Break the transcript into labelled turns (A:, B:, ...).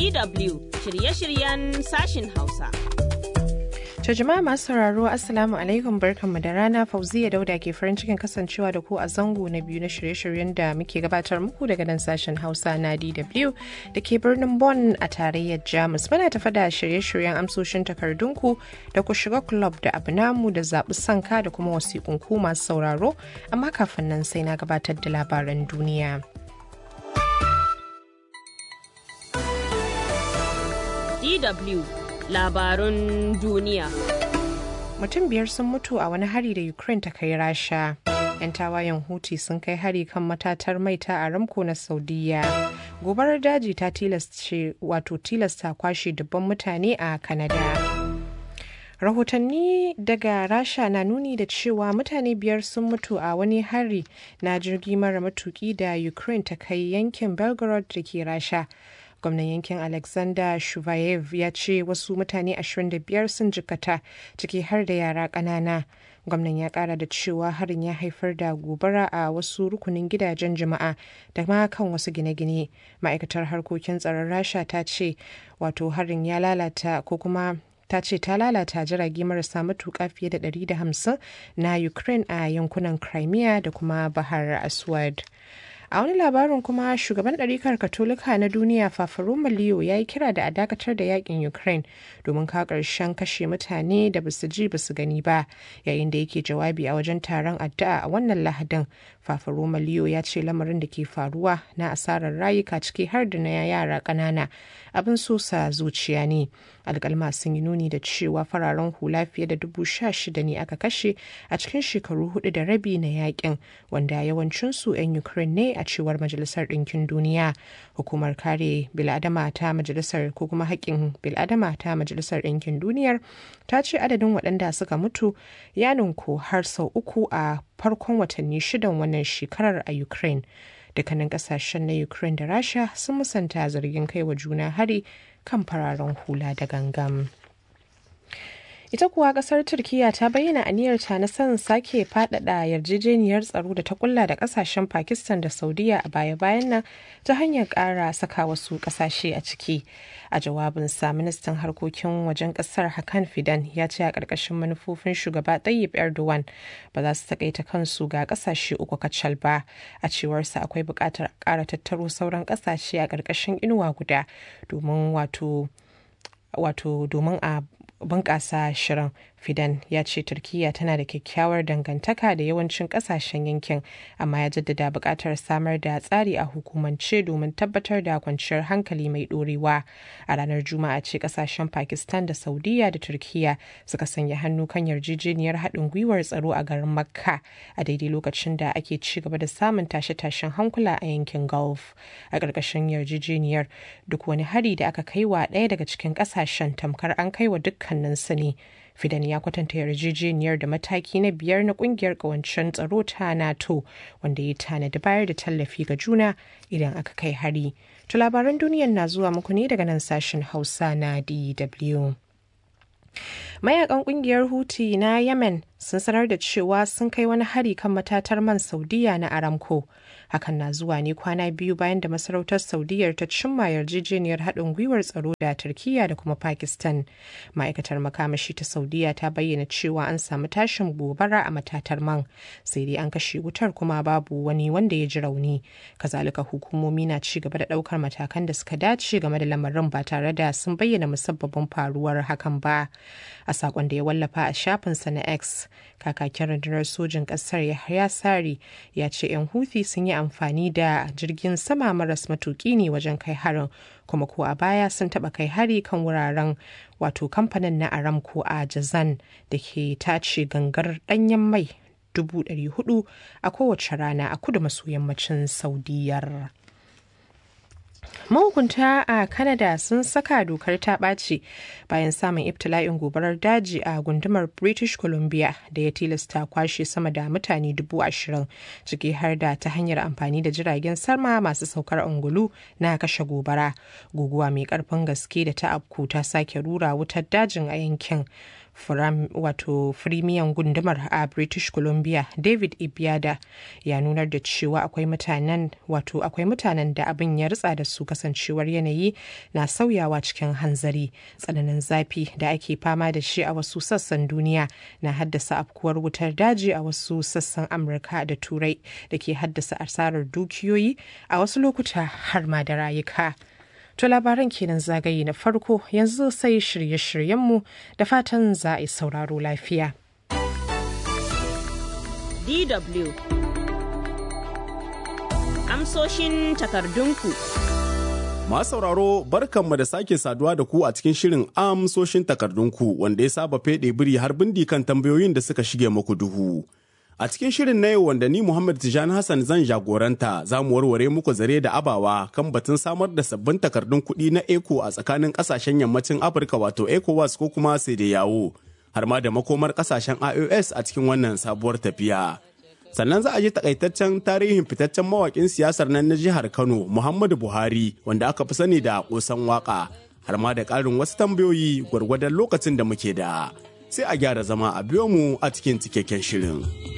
A: DW shirye-shiryen sashin Hausa.
B: To jama'a masu sauraro Assalamu alaikum barkanmu da rana Fauziya Dauda ke farin cikin kasancewa da ku a zango na biyu na shirye-shiryen da muke gabatar muku daga nan sashen Hausa na DW da ke birnin Bonn a tarayyar Jamus. Muna tafa da shirye-shiryen amsoshin takardunku da ku shiga club da abu namu da zaɓi sanka da kuma wasiƙunku masu sauraro amma kafin nan sai na gabatar da labaran duniya.
A: DW labarun duniya.
B: Mutum biyar sun mutu a wani hari da Ukraine ta kai Rasha. 'Yan tawayen Huti sun kai hari kan matatar mai ta Aramco na Saudiya. Gobarar daji ta tilasta wato tilasta kwashe dubban mutane a Canada. rahotanni daga rasha na nuni da cewa mutane biyar sun mutu a wani hari na jirgi mara matuki da ukraine ta kai yankin belgorod da ke rasha gwamnan yankin alexander shuvayev ya ce wasu mutane 25 sun jikata ciki har da yara ƙanana gwamnan ya kara da cewa harin ya haifar da gobara a wasu rukunin gidajen jama'a da ma kan wasu gine-gine ma'aikatar harkokin tsaron rasha ta ce wato harin ya lalata ko kuma ta ce ta lalata jirage marasa matuƙa fiye da 150 na ukraine a yankunan crimea da kuma bahar aswad a wani labarin kuma shugaban ɗarikar katolika na duniya fafaroma leo ya yi kira da a dakatar da yakin ukraine domin ka ƙarshen kashe mutane da basu ji basu gani ba yayin da yake jawabi a wajen taron addu'a a wannan lahadin fafaroma leo ya ce lamarin da ke faruwa na asarar rayuka ciki har da na yara ƙanana abin sosa zuciya ne alkalma sun yi nuni da cewa fararen hula fiye da dubu sha shida ne aka kashe a cikin shekaru hudu da rabi na yakin wanda yawancinsu 'yan ukraine ne a cewar majalisar ɗinkin duniya hukumar kare biladama ta majalisar ko kuma haƙƙin biladama ta majalisar ɗinkin duniyar ta ce adadin waɗanda suka mutu ya ninku har sau uku a farkon watanni shidan wannan shekarar a ukraine dukkanin kasashen na ukraine da rasha sun musanta zargin kai wa juna hari kan fararen hula da gangam ita kuwa kasar turkiya ta bayyana aniyarta na son sake fadada yarjejeniyar tsaro da ta kulla da kasashen pakistan da saudiya a baya-bayan nan ta hanyar kara saka wasu kasashe a ciki a jawabinsa ministan harkokin wajen kasar hakan fidan ya ce a ƙarƙashin manufofin shugaba tayyip erdogan ba za su takaita kansu ga kasashe uku kacal ba a cewarsa akwai buƙatar ƙara tattaro sauran kasashe a ƙarƙashin inuwa guda domin wato wato domin a bunƙasa shirin fidan ya ce turkiya tana da kyakkyawar dangantaka da yawancin ƙasashen yankin amma ya jaddada buƙatar samar da tsari a hukumance domin tabbatar da kwanciyar hankali mai ɗorewa a ranar juma'a ce ƙasashen pakistan da saudiya da turkiya suka sanya hannu kan yarjejeniyar haɗin gwiwar tsaro a garin makka a daidai lokacin da ake ci gaba da samun tashe-tashen hankula a yankin gulf a ƙarƙashin yarjejeniyar duk wani hari da aka kai wa ɗaya daga cikin ƙasashen tamkar an kai wa dukkaninsu ne Fidan ya kwatanta yarjejeniyar da mataki na biyar na kungiyar kawancen tsaro ta NATO wanda ya tanadi bayar da tallafi ga juna idan aka kai hari. To labaran duniyar na zuwa muku ne daga nan sashen Hausa na DW. mayakan kungiyar huti na yemen sun sanar da cewa sun kai wani hari kan matatar man saudiya na aramco hakan na zuwa ne kwana biyu bayan da masarautar saudiyar ta cimma yarjejeniyar haɗin gwiwar tsaro da turkiya da kuma pakistan ma'aikatar makamashi ta saudiya ta bayyana cewa an samu tashin gobara a matatar man sai dai an kashe wutar kuma babu wani wanda ya ji rauni kazalika hukumomi na ci gaba da ɗaukar matakan da suka dace game da lamarin ba tare da sun bayyana musabbabin faruwar hakan ba a sakon da ya wallafa a shafinsa na x kakakin rundunar sojin kasar yahya sari ya ce 'yan huthi sun yi amfani da jirgin sama maras matuki ne wajen kai harin kuma ko a baya sun taba kai hari kan wuraren wato kamfanin na aramco a jazan da ke tace gangar danyen mai 400 a kowace rana a kudu maso yammacin saudiyar. mahukunta a canada sun saka dokar ta ɓaci bayan samun ibtila'in gobarar daji a gundumar british columbia da ya tilasta kwashe sama da mutane dubu ashirin ciki har da ta hanyar amfani da jiragen sama masu saukar ungulu na kashe gobara guguwa mai karfin gaske da ta afku ta sake rura wutar dajin a yankin wato firimiyan gundumar a british columbia david ibiada ya nunar da cewa akwai mutanen wato akwai mutanen da abin ya ritsa da su kasancewar yanayi na sauyawa cikin hanzari tsananin zafi da ake fama da shi a wasu sassan duniya na haddasa afkuwar wutar daji a wasu sassan amurka da turai da ke haddasa asarar dukiyoyi a wasu lokuta har ma da rayuka To labaran kenan zagaye na farko yanzu sai shirye-shiryenmu da fatan za a yi sauraro lafiya.
A: DW Amsoshin takardunku.
C: Masu sauraro barkanmu da sake saduwa da ku a cikin shirin amsoshin takardunku wanda ya saba feɗe biri har bindi kan tambayoyin da suka shige muku duhu. A cikin shirin na yau wanda ni Muhammad Tijani Hassan zan jagoranta za mu warware muku zare da abawa kan batun samar da sabbin takardun kuɗi na ECO a tsakanin ƙasashen yammacin Afirka wato ECOWAS ko kuma sai da yawo har ma da makomar ƙasashen IOS a cikin wannan sabuwar tafiya. Sannan za a ji takaitaccen tarihin fitaccen mawaƙin siyasar nan na jihar Kano Muhammadu Buhari wanda aka fi sani da ƙosan waƙa har ma da ƙarin wasu tambayoyi gwargwadon lokacin da muke da. Sai a gyara zama a biyo mu a cikin cikakken shirin.